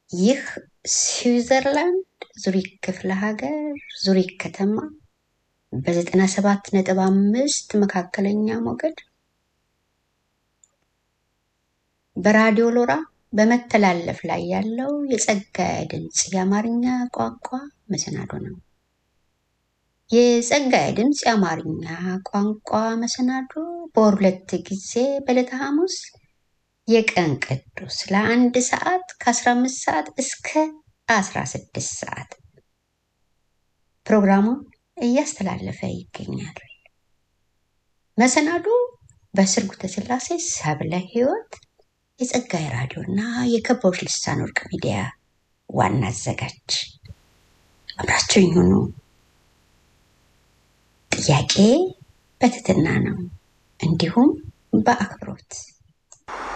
ይህ ስዊዘርላንድ ዙሪክ ክፍለ ሀገር ዙሪክ ከተማ በዘጠና ሰባት ነጥብ አምስት መካከለኛ ሞገድ በራዲዮ ሎራ በመተላለፍ ላይ ያለው የጸጋዬ ድምፅ የአማርኛ ቋንቋ መሰናዶ ነው። የጸጋዬ ድምፅ የአማርኛ ቋንቋ መሰናዶ በወር ሁለት ጊዜ በዕለተ ሐሙስ የቀን ቅዱስ ለአንድ ሰዓት ከ15 ሰዓት እስከ 16 ሰዓት ፕሮግራሙን እያስተላለፈ ይገኛል። መሰናዶ በስርጉተ ሥላሴ ሰብለ ሕይወት የጸጋዬ ራዲዮ እና የከበቦች ልሳን ወርቅ ሚዲያ ዋና አዘጋጅ አብራቸው ይሁኑ። ጥያቄ በትህትና ነው፣ እንዲሁም በአክብሮት